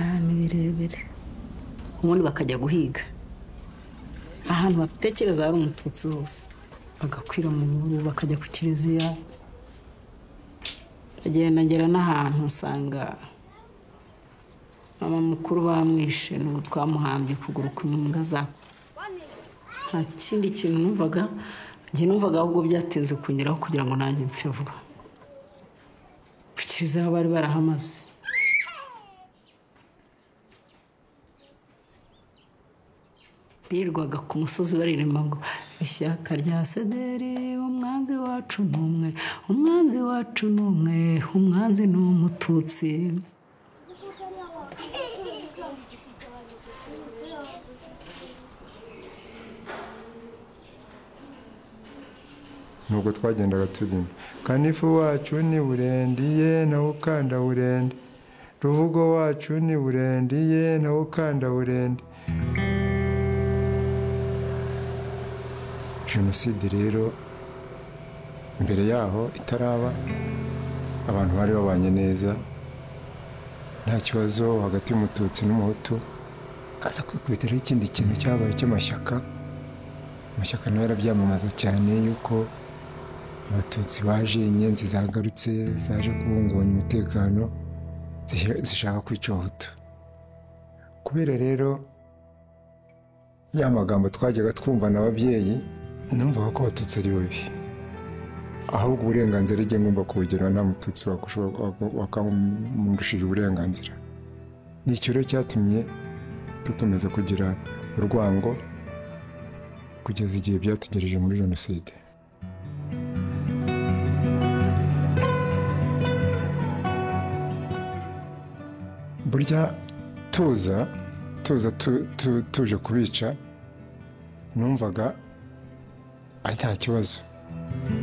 ahantu birebire ubundi bakajya guhiga ahantu batekereza hari umututsi hose bagakwira mu bihuru bakajya ku kiliziya bagenda ngera n'ahantu usanga mama mukuru bamwishe n'ubu twamuhambye ukuguru kw'imbwa za nta kindi kintu numvaga njye numvaga ahubwo byatinze kungeraho kugira ngo nanjye mpfe vuba ku kiliziya bari barahamaze birirwaga ku musozi baririmba ngo ishyaka rya sederi umwanzi wacu ni umwe umwanzi wacu ni umwe umwanzi ni umututsi nubwo twagendaga turimba kanifu wacu ni burendiye nawe ukanda burende ruvugo wacu ni burendiye nawe ukanda burende jenoside rero mbere yaho itaraba abantu bari babanye neza nta kibazo hagati y'umututsi n'umuhutu aza kwikubitiraho ikindi kintu cyabaye cy'amashyaka amashyaka nayo arabyamamaza cyane yuko abatutsi baje inyenzi zagarutse zaje kubungabanya umutekano zish- zishaka kwica abahutu kubera rero ya magambo twajyaga twumva na ababyeyi numvaga ko abatutsi ari babi ahubwo uburenganzira ijya ngomba kubugenera nta mututsi wakushobora- wak- wakamurushije uburenganzira ni icyo rero cyatumye dukomeza kugira urwango kugeza igihe byatugereje muri jenoside burya tuza tuza tu- tu- tuje kubica numvaga ari nta kibazo